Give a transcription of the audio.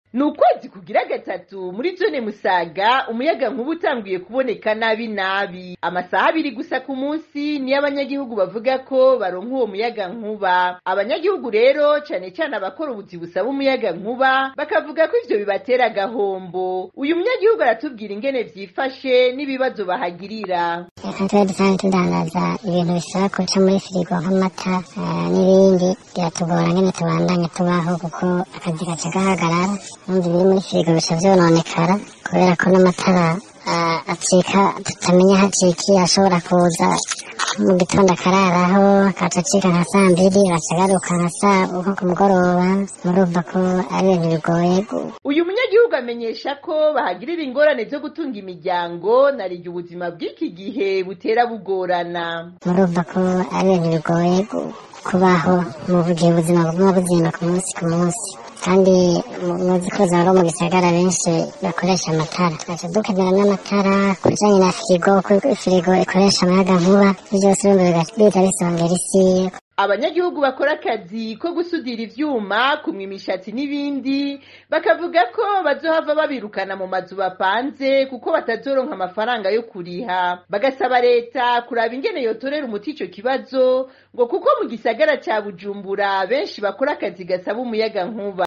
ni ukwezi kugira gatatu muri zone musaga umuyaga nkuba utanguye kuboneka nabi nabi amasaha abiri gusa ku munsi niyo abanyagihugu bavuga ko baronka uwo muyaga nkuba abanyagihugu rero cane cane abakora ubuzi busaba umuyaga nkuba bakavuga ko ivyo bibatera agahombo uyu munyagihugu aratubwira ingene vyifashe n'ibibazo bahagirira reka tube dusanzwe tudandaza ibintu bisaba kuca muri firigo nk'amata eh, n'ibindi biratugora ngene tubandanya tubaho kuko akazi gaca gahagarara numva ibiri muri firigo bica vyononekara kubera ko n'amatara ah, acika tutamenya aho acikiye ashobora kuza mu gitondo akararaho akaca acika nka saa mbiri agaca agaruka nka saa nko ku mugoroba murumva ko ari ibintu bigoye gu- uyu munyagihugu amenyesha ko bahagirira ingorane zo gutunga imiryango narirya ubuzima bw'iki gihe butera bugorana murumva ko ari ibintu bigoye gu- kubaho mu gihe ubuzima buguma bugenda ku munsi ku munsi kandi mu- muzi ko za mu gisagara benshi bakoresha amatara tugaca dukenera n'amatara ku bijanye na firigo kuko firigo ikoresha amayaga nkuba ivyo vyose urumva bigaca biza bisongera isi abanyagihugu bakora akazi ko gusudira ivyuma kumwa imishatsi n'ibindi bakavuga ko bazohava babirukana mu mazu bapanze kuko batazoronka amafaranga yo kuriha bagasaba leta kuraba ingene yotorera umuti ico kibazo ngo kuko mu gisagara ca bujumbura benshi bakora akazi gasaba umuyaga nkuba